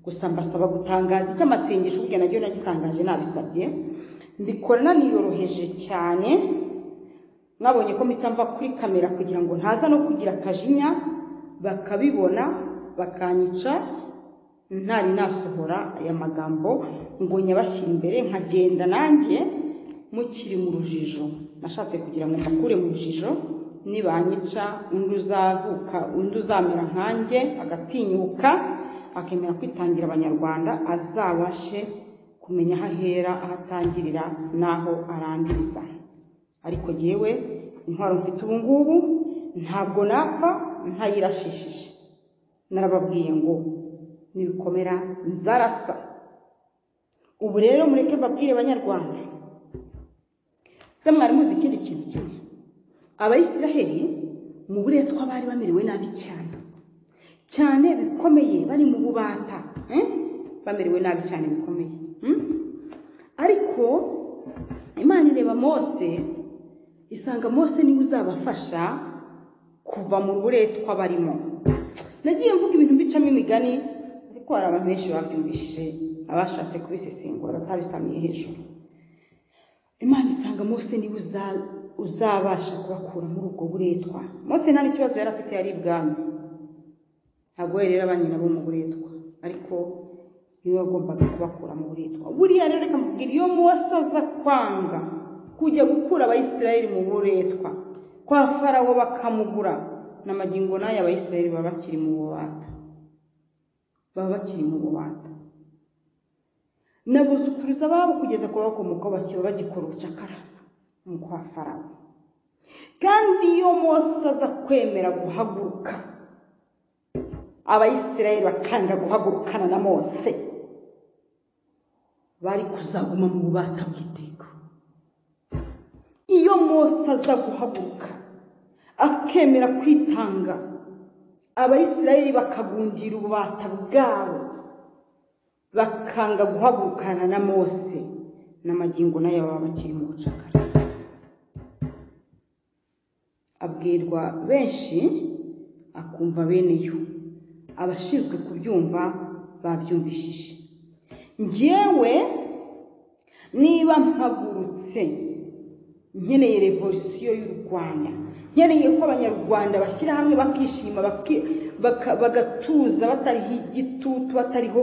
gusa mbasaba gutangaza icyo amasengesho ubwe nacyo nagitangaje nabisabye mbikorana niyoroheje cyane mwabonye ko mpita mva kuri kamera kugira ngo ntaza no kugira akajinya bakabibona bakanyica ntari nasohora aya magambo ngo nyabashyire imbere nkagenda nanjye mukiri mu rujijo nashatse kugira ngo mbakure mu rujijo nibanyica undi uzavuka undi uzamera nkanjye agatinyuka akemera kwitangira abanyarwanda azabashe kumenya aho ahera aho atangirira n'aho arangiriza ariko yewe intwaro mfite ubu ngubu ntabwo napfa ntayirashishije narababwiye ngo nibikomera nzarasa ubu rero mureke babwire abanyarwanda se mwari muzi ikindi kintu kimwe abayisiraheli mu buretwa bari bamerewe nabi cyane cyane bikomeye bari mu bubata bamerewe nabi cyane bikomeye ariko imana ireba mose isanga mose niwe uzabafasha kuva mu buretwa barimo nagiye mvuga ibintu bicamo imigani ariko hari abantu benshi babyumvishije abashatse kubisesengura batabisamiye hejuru imana isanga mose niwe uzabasha kubakura muri ubwo buretwa mose nta n'ikibazo yari afite yari ibwami ntabwo we rero abanyina bo mu buretwa ariko niwe wagombaga kubakura mu buretwa buriya rero reka mubwira iyo mose aza kwanga kujya gukura abayisirayeli mu buretwa kwa farawo bakamugura n'amagingo n'aya abayisirayeli baba bakiri mu bubata baba bakiri mu bubata na buzukuruza babo kugeza ku bakomokaho bakiba bagikora ubucakara mu kwa farawo kandi iyo mose aza kwemera guhaguruka abayisirayeli bakanga guhagurukana na mose bari kuzaguma mu bubata bw'iteka iyo mose aza guhaguruka akemera kwitanga abayisirayeli bakagundira ububata bwabo bakanga guhagurukana na mose n'amagingo nayo baba bakiri mu bucakara abwirwa benshi akumva bene yo abashinzwe kubyumva babyumvishije njyewe niba mpagurutse nkeneye revolisiyo y'u rwanda nkeneye ko abanyarwanda bashyira hamwe bakishima baki- baka- bagatuza batariho igitutu batariho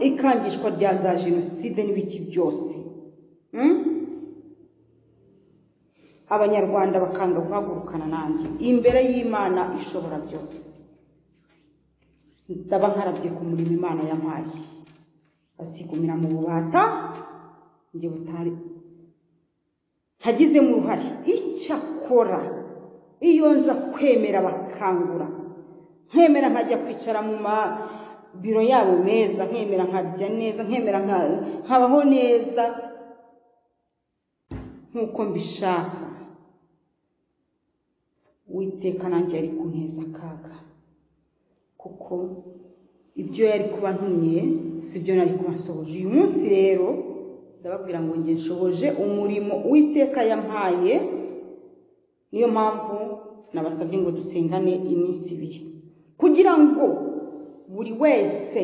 ikangishwa rya za jenoside n'ibiki byose Mm? abanyarwanda bakanga guhagurukana nanjye imbere y'imana ishobora byose ndaba nkarabye ku murimo imana yampaye asigumira mu bubata njye butari ntagizemo uruhare icyakora iyo nza kwemera bakangura nkemera nkajya kwicara mu mabiro yabo meza nkemera nkarya neza nkemera nka- nkabaho neza nk'uko mbishaka witeka nanjye yari kunteza akaga kuko ibyo yari kuba ntumye si byo nari kuba nsohoje uyu munsi rero ndababwira ngo njye nshoboje umurimo witeka yampaye niyo mpamvu nabasabye ngo dusengane iminsi ibiri kugira ngo buri wese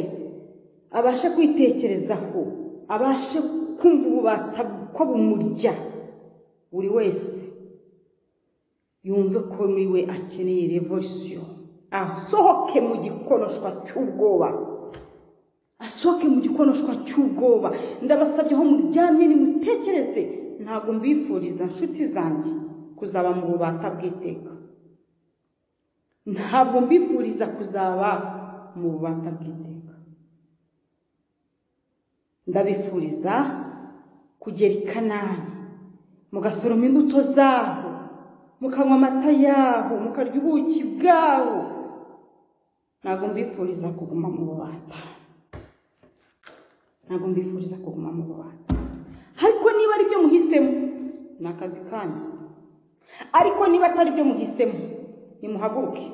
abashe kwitekerezaho abashe kumva ububata ko bumurya buri wese yumve ko muri we akeneye revolisiyo asohoke mu gikonoshwa cy'ubwoba asohoke mu gikonoshwa cy'ubwoba ndabasabye aho muryamye nimutekereze ntabwo mbifuriza nshuti zanjye kuzaba mu bubata bw'iteka ntabwo mbifuriza kuzaba mu bubata bw'iteka ndabifuriza kugera i kanani mugasoroma imbuto zaho mukanywa amata yaho mukarya ubuki bwaho ntabwo mbifuriza kuguma mu bubata ntabwo mbifuriza kuguma mu bubata ariko niba ari byo muhisemo ni akazi kanyu ariko niba atari byo muhisemo nimuhaguruke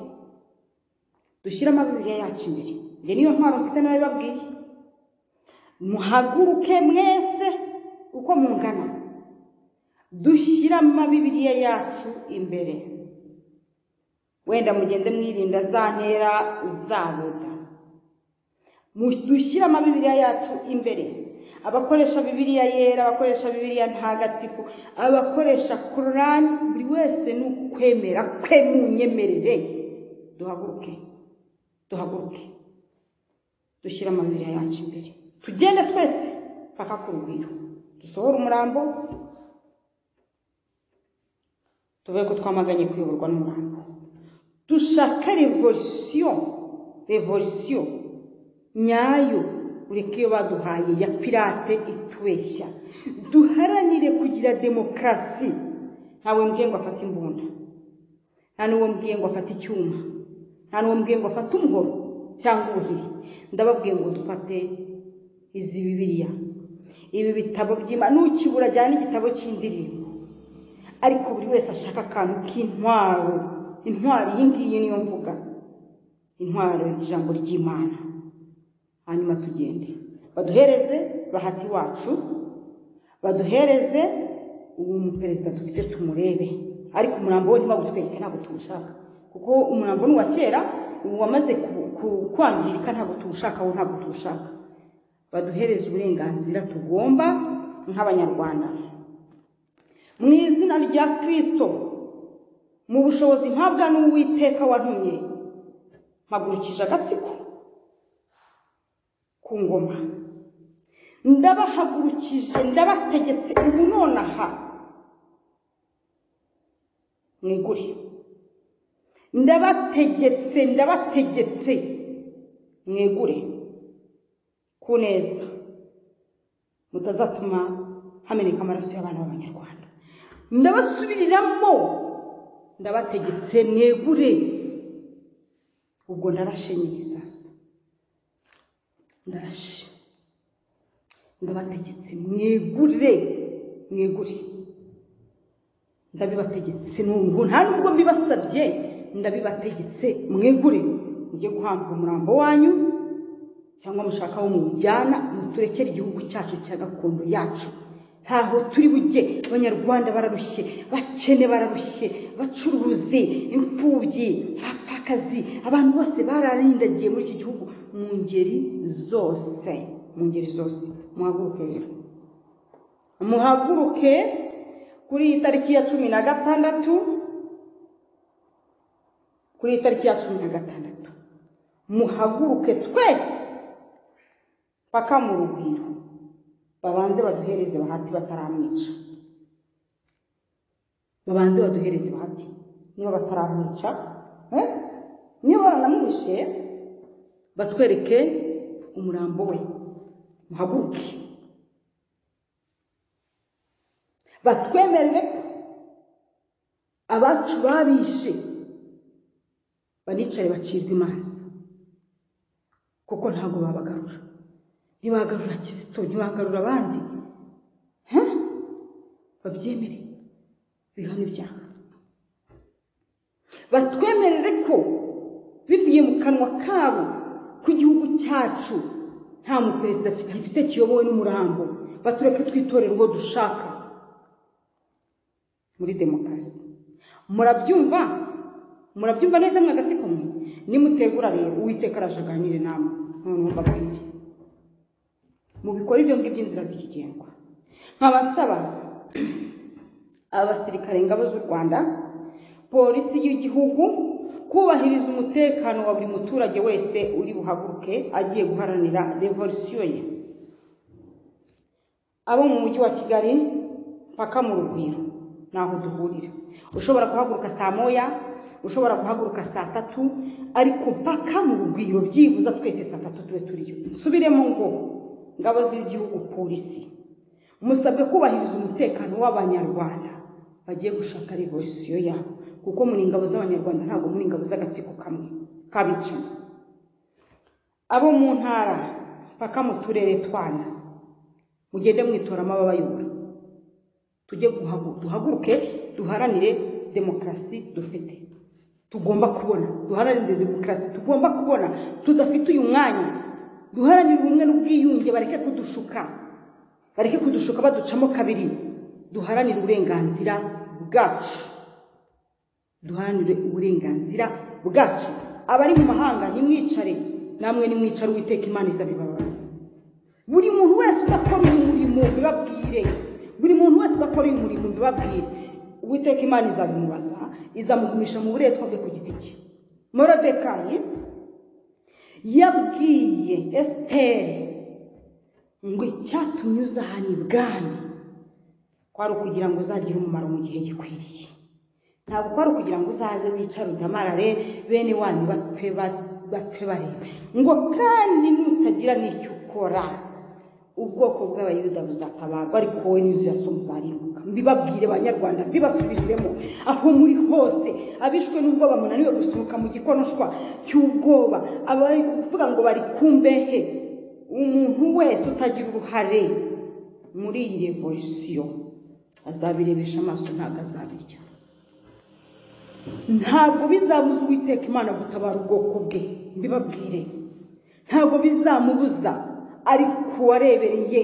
dushyiremo bibiriya yacu imbere njye niyo ntwaro mfite nawe babwiye muhaguruke mwese uko mungana dushyire amabibiriya yacu imbere wenda mugende mwirinda za ntera za boda dushyire amabibiriya yacu imbere abakoresha bibiriya yera abakoresha bibiriya ntagatifu abakoresha korani buri wese ni ukwemera kwe mu nyemerere duhaguruke duhaguruke dushyire amabibiriya yacu imbere tugende twese paka ku rugwiro dusohore umurambo tuvuge ko twamaganye kuyoborwa n'umurambo dushaka revolisiyo revolisiyo nyayo ureke iyo baduhaye ya pirate itubeshya duharanire kugira demokarasi ntawe mbwiye ngo afate imbunda nta n'uwo mbwiye ngo afate icyuma nta n'uwo mbwiye ngo afate umuhoro cyangwa ubuhiri ndababwiye ngo dufate izi bibiliya ibi bitabo by'imana nukibura ajyana igitabo cy'indirimbo ariko buri wese ashaka akantu k'intwaro intwaro iyi ngiyi niyo mvuga intwaro ijambo ry'imana hanyuma tugende baduhereze bahati wacu baduhereze uwo muperezida dufite tumurebe ariko umurambo we ntibagutwereke ntabwo tuwushaka kuko umurambo ni uwa kera ubu wamaze ku- ku- kwangirika ntabwo tuwushaka wo ntabwo tuwushaka baduhereze uburenganzira tugomba nk'abanyarwanda mu izina rya kirisito mu bushobozi mpabwa n'uwiteka wantumye mpagurukije agatsiko ku ngoma ndabahagurukije ndabategetse ubu nonaha mwigure ndabategetse ndabategetse mwigure ku neza mutazatuma hameneka amaraso y'abana b'abanyarwanda ndabasubiriramo ndabategetse mwegure ubwo ndarashe nyine sasa ndarashe ndabategetse mwegure mwegure ndabibategetse n'ubu nta nubwo mbibasabye ndabibategetse mwegure mujye guhamba umurambo wanyu cyangwa mushaka abo mujyana muturekere igihugu cyacu cya gakondo yacu ntaho turi bujye abanyarwanda bararushye bakene bararushye bacuruzi imfubyi abapfakazi abantu bose bararindagiye muri iki gihugu mu ngeri zose mu ngeri zose muhaguruke rero muhaguruke kuri iyi tariki ya cumi na gatandatu kuri iyi tariki ya cumi na gatandatu muhaguruke twese paka mu rugwiro babanze baduhereze bahati bataramwica babanze baduhereze bahati niba bataramwica eh? niba baranamwishe batwereke umurambo we muhaguruke batwemerere ko abacu babishe banicare bacibwe imanza kuko ntabwo babagarura ntibagarura kirisito ntibagarura abandi babyemere bihano ibyaha batwemerere ko bivuye mu kanwa kabo ku gihugu cyacu nta muperezida gifite kiyobowe n'umurambo batureke twitorera uwo dushaka muri demokarasi murabyumva murabyumva neza mwagatsiko mwe nimutegura rero uwiteka araje aganire namwe noneho mbabwire mu bikora ibyo ngibyo inzira zikigengwa nkaba nsaba abasirikare ingabo z'u rwanda polisi y'igihugu kubahiriza umutekano wa buri muturage wese uri buhaguruke agiye guharanira revolisiyo ye abo mu mujyi wa kigali mpaka mu rugwiro naho duhurira ushobora guhaguruka saa moya ushobora guhaguruka saa tatu ariko mpaka mu rugwiro byibuza twese saa tatu tube turiyo nsubiremo ngo ngabo z'igihugu polisi musabwe kubahiriza umutekano w'abanyarwanda bagiye gushaka revolisiyo yabo kuko muri ingabo z'abanyarwanda ntabwo muri ingabo z'agatsiko kamwe k'abicanyi abo mu ntara mpaka mu turere twana mugende mwitoramo ababayobora tujye duhaguruke duharanire demokarasi dufite tugomba kubona duharanire demokarasi tugomba kubona tudafite uyu mwanya duharanire ubumwe n'ubwiyunge bareke kudushuka bareke kudushuka baducamo kabiri duharanire uburenganzira bwacu duharanire uburenganzira bwacu abari mu mahanga nimwicare namwe nimwicare uwiteka imana izabibabaza buri muntu wese udakora uyu murimo bibabwire buri muntu wese udakora uyu murimo bibabwire uwiteka imana izabimubaza izamugumisha mu buretwa bwe ku giti cye morodekayi yabwiye esiteri ngo icyatumye uza hano ibwami kwari ukugira ngo uzagire umumaro mu gihe gikwiriye ntabwo kwari ukugira ngo uzaze wicare udamarare bene wanyu bapfe bapfe barebe ngo kandi nutagira n'icyo ukora ubwoko bw'abayuda buzatabarwa ariko wowe n'inzu ya so muzarimbuka mbibabwire banyarwanda mbibasubizemo aho muri hose abishwe n'ubwoba munaniwe gusohoka mu gikonoshwa cy'ubwoba abari kuvuga ngo bari ku mbehe umuntu wese utagira uruhare muri iyi revolisiyo azabirebesha amaso ntabwo azabirya ntabwo bizabuza uwiteka imana gutabara ubwoko bwe mbibabwire ntabwo bizamubuza ariko uwarebereye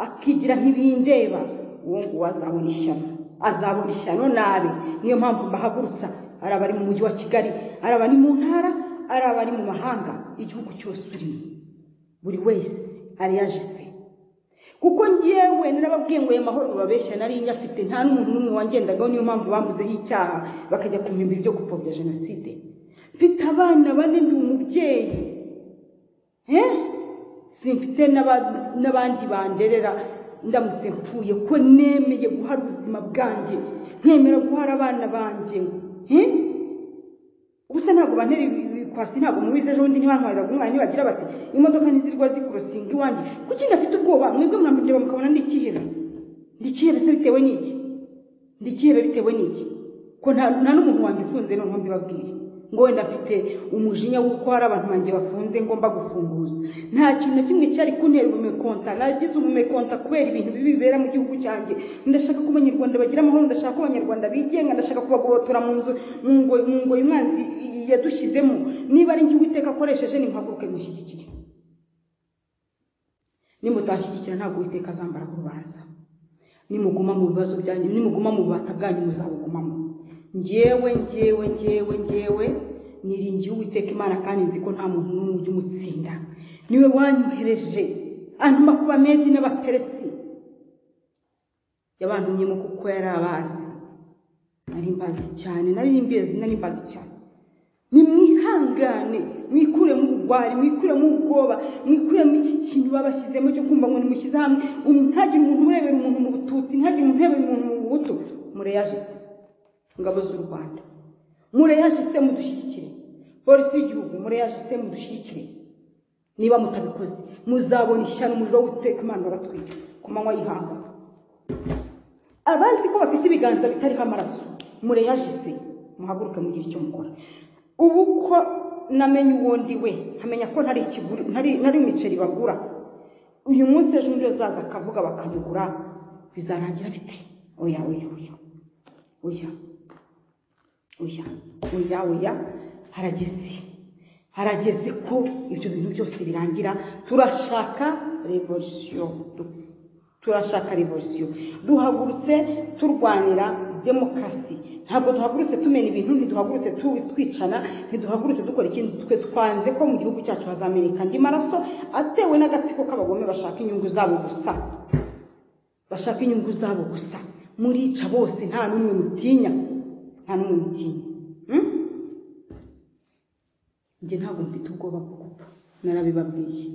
akigira nk'ibindeba uwo nguwo azabona ishyano azabona ishyano nabi niyo mpamvu mbahagurutsa ari abari mu mujyi wa kigali ari abari mu ntara ari abari mu mahanga igihugu cyose urimo buri wese ariyaje se kuko ngewe narababwiye ngo ayo mahoro babeshya nari nyafite nta n'umuntu n'umwe wangendagaho niyo mpamvu bamuzeho icyaha bakajya kumenya ibyo gupfobya jenoside mfite abana bane ndi umubyeyi simfite n'abandi banderera ndamutse mpfuye ko nemeye guhara ubuzima bwanjye nkemera guhara abana banjye gusa ntabwo bantera ibikwasi ntabwo mubizi ejo bundi ntibantwarira umwana nibagira bati imodoka ntizirwa zikurosinga iwanjye kuki ndafite ubwoba mwebwe mwamureba mukabona ndikihebe ndikihebe se bitewe n'iki ndikihebe bitewe n'iki ko nta n'umuntu wanjye ufunze noneho mbibabwire ngo wenda mfite umujinya w'uko hari abantu banjye bafunze ngomba gufunguza nta kintu na kimwe cyari kuntera ubumekonta nagize ubumekonta kubera ibintu bibi bibera mu gihugu cyanjye ndashaka ko abanyarwanda bagira amahoro ndashaka ko abanyarwanda bigenga ndashaka kubagobotora mu nzu mu ngo umwanzi yadushyizemo niba ari njye uwiteka akoresheje ni mpaguruke mushyigikire nimutanshyigikira ntabwo uwiteka azambara ku rubanza nimuguma mu bibazo byanyu nimuguma mu bubata bwanyu muzabugumamo ngewe ngewe ngewe ngewe niringiye uwiteka imana kandi nzi ko nta muntu n'umwe ujya umutsinda niwe wanyohereje antuma ku bamedi n'abaperesi yabantumyemo kuko yari abazi nari mbazi cyane nari mbizi nari mbazi cyane nimwihangane mwikuremo ubugwari mwikuremo ubwoba mwikuremo iki kintu babashyizemo cyo kumva ngo nimushyize hamwe um- ntagire umuntu urebera umuntu mu bututsi ntagire umuntu urebera umuntu mu buhutu mureyajise ingabo z'u rwanda mureyajise mudushyigikire polisi y'igihugu mureyajise mudushyigikire niba mutabikoze muzabona ishyano umuriro w'uteka imana waratwitse ku manywa y'ihanga abandi ko bafite ibiganza bitariho amaraso mureyajise muhaguruke mugire icyo mukora ubu ko namenye uwo ndi we nkamenya ko ntari ikiguri- ntari ntari imiceri bagura uyu munsi ejo undi azaza akavuga bakamugura bizarangira bite oya oya oya oya oya oya oya harageze harageze ko ibyo bintu byose birangira turashaka revolisiyo turashaka revolisiyo duhagurutse turwanira demokarasi ntabwo duhagurutse tumena ibintu ntiduhagurutse tu- twicana ntiduhagurutse dukora ikindi twe twanze ko mu gihugu cyacu hazameneka andi maraso atewe n'agatsiko k'abagome bashaka inyungu zabo gusa bashaka inyungu zabo gusa murica bose nta n'umwe mutinya nta n'umwe mutinya Hmm? njye ntabwo mfite ubwoba bwo gupfa narabibabwiye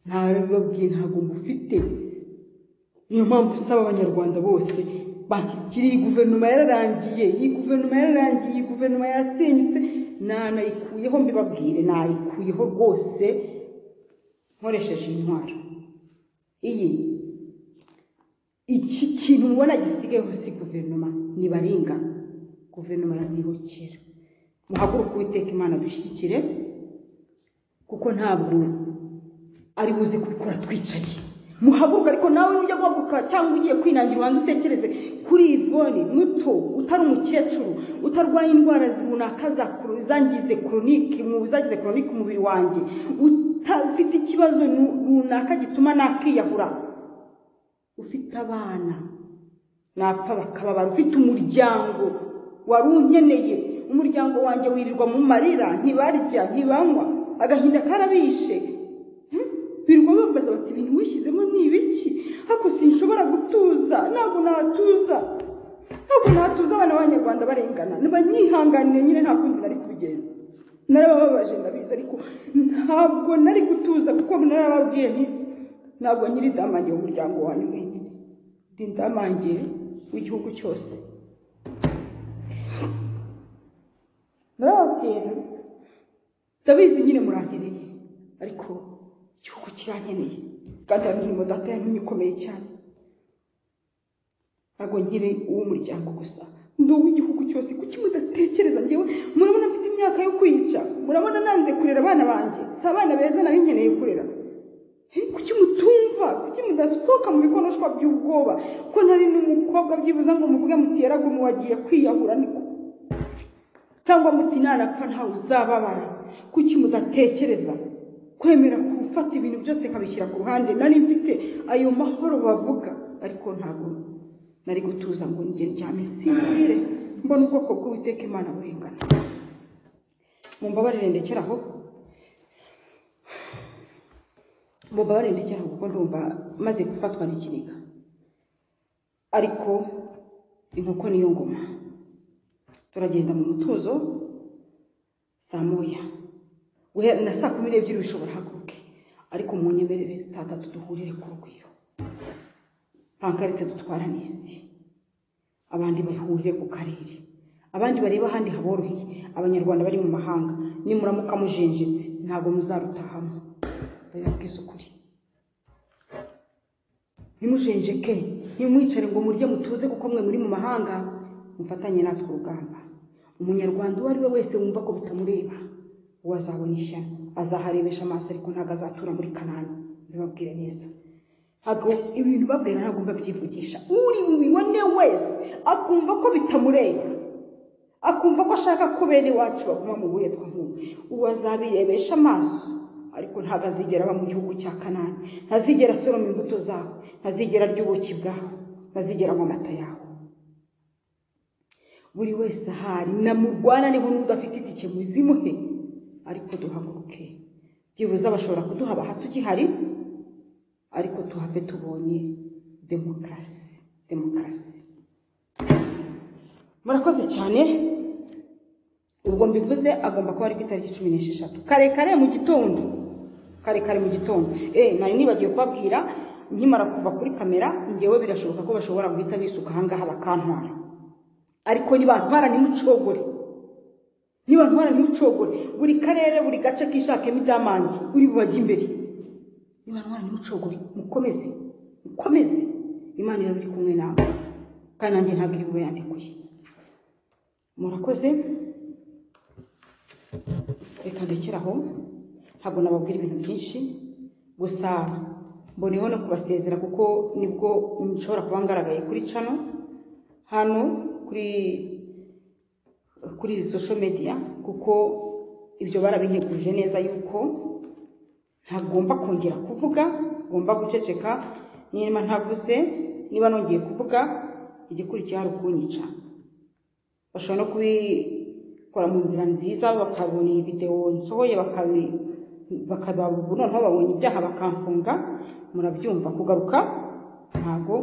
narabibabwiye ntabwo mufite niyo mpamvu usaba abanyarwanda bose bashyikiriye iyi guverinoma yararangiye iyi guverinoma yararangiye iyi guverinoma yarasenyutse nanayikuyeho mbibabwire nayikuyeho rwose nkoresheje intwaro iyi iki kintu mubona gisigayeho si guverinoma ni baringa guverinoma yamwihokera muhaguruke uwiteka imana dushyigikire kuko ntabwo ari buze kubikora twicaye muhaguruka ariko nawe ujya guhaguruka cyangwa ugiye kwinangira ubanza utekereze kuri ivone muto utari umukecuru utarwaye indwara runaka za koro- zangize koronike mu zagize koronike umubiri wanjye utafite ikibazo nu- runaka gituma nakiyahura ufite abana napfa bakababara ufite umuryango wari unkeneye umuryango wanjye wirirwa mu marira ntibarya ntibanywa agahinda karabishe Hmm? birirwa babaza bati ibintu wishyizemo ni ibiki ariko sinshobora gutuza ntabwo natuza ntabwo natuza abana b'abanyarwanda barengana nibanyihanganire nyine nta kundi nari kubigenza narabababaje ndabizi ariko ntabwo nari gutuza kuko narababwiye nti ntabwo nyiri damangiye umuryango wanyu wenyine ndi damangiye w'igihugu cyose narababwira ndabizi nyine murankeneye ariko igihugu kirankeneye kandi hari umurimo data yantumye ukomeye cyane ntabwo nkiri uw'umuryango gusa ndi uw'igihugu cyose kuki mudatekereza njyewe murabona mfite imyaka yo kwica murabona nanze kurera abana banjye si abana beza nari nkeneye kurera Eh, kuki mutumva kuki mudasohoka mu bikonoshwa by'ubwoba ko ntari n'umukobwa byibuza ngo muvuge muti yaragumye wagiye kwiyahura niko cyangwa muti nanapfa ntawe uzababara kuki mudatekereza kwemera gufata ibintu byose nkabishyira ku ruhande nari mfite ayo mahoro bavuga ariko ntabwo nari gutuza ngo njye ryame singire mbona ubwoko bw'uwiteka imana burengana mumbabarire ndekera aho mubabare ndekera kuko ndumva maze gufatwa n'ikiniga ariko inkoko niyo ngoma turagenda mu mutuzo saa moya guhera na saa kumi n'ebyiri bishobora haguruke ariko mu nyemerere saa tatu duhurire ku rugwiro pankarite dutwara n'isi abandi bahurire ku karere abandi bareba ahandi haboroheye abanyarwanda bari mu mahanga nimuramuka mujenjetse ntabwo muzarutahamo ndabibabwiza ukuri ntimujenjeke ntimwicare ngo murye mutuze kuko mwe muri mu mahanga mufatanye natwe urugamba umunyarwanda uwo ari we wese wumva ko bitamureba uwo azabona ishyano azaharebesha amaso ariko ntabwo azatura muri kanani mbibabwire neza ntabwo ibintu babwira ntabwo mbabyivugisha uri bubibone wese akumva ko bitamureba akumva ko ashaka ko bene iwacu baguma mu buretwa nk'ubu uwo azabirebesha amaso ariko ntabwo azigera aba mu gihugu cya kanani ntazigera asoroma imbuto zawe ntazigera arya ubuki bwawe ntazigera anywa amata yawe buri wese ahari namurwananeho n'udafite itike muzimuhe ariko duhaguruke byibuze bashobora kuduha baha tukihari ariko tuhave tubonye demokarasi demokarasi murakoze cyane ubwo mbivuze agomba kuba ari ku itariki cumi n'esheshatu karekare mu gitondo karekare mu gitondo eee nari nibagiwe kubabwira nkimara kuva kuri kamera ngewe birashoboka ko bashobora guhita bisuka ahangaha bakantwara ariko ntibantwara ntimucogore ntibantwara ntimucogore buri karere buri gace kishakemo idamandi uri bubajye imbere ntibantwara ntimucogore mukomeze mukomeze imana iraba iri kumwe nawe kandi nanjye ntabwo iri bube yandikuye murakoze reka ndekere aho ntabwo nababwira ibintu byinshi gusa mboneho no kubasezera kuko nibwo nshobora kuba ngaragaye kuri cano hano kuri kuri social media kuko ibyo barabinteguje neza yuko ntagomba kongera kuvuga ngomba guceceka niba ntavuze niba nongeye kuvuga igikurikiye hari ukunyica bashobora no kubikora mu nzira nziza bakabona iyi videwo nsohoye bakaba noneho babonye ibyaha bakamfunga murabyumva kugaruka ntabwo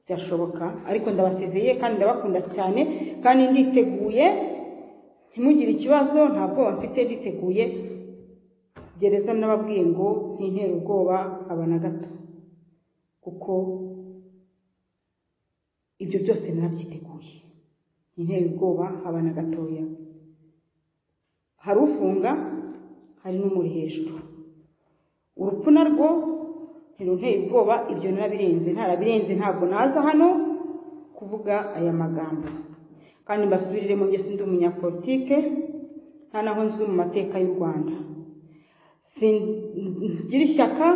byashoboka ariko ndabasezeye kandi ndabakunda cyane kandi nditeguye ntimugire ikibazo nta bwoba mfite nditeguye gereza n'ababwiye ngo ntintere ubwoba aba na gato kuko ibyo byose narabyiteguye ntintere ubwoba aba na gatoya hari ufunga hari n'umuri hejuru urupfu narwo ntirunteye ubwoba ibyo narabirenze ntarabirenze ntabwo naza hano kuvuga aya magambo kandi mbasubirire mu byo ndi umunyapolitike nta naho nzwi mu mateka y'u rwanda singira ishyaka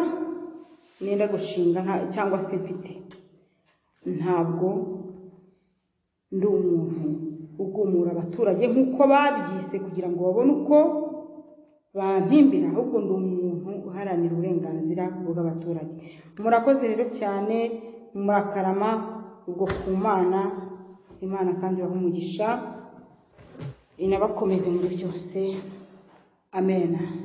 nenda gushinga cyangwa se mfite ntabwo ndi umuntu ugumura abaturage nk'uko babyise kugira ngo babone uko bampimbira ahubwo ndi umuntu uharanira uburenganzira bw'abaturage murakoze rero cyane murakarama ubwo ku mana imana kandi ibaha umugisha inabakomeze muri byose amen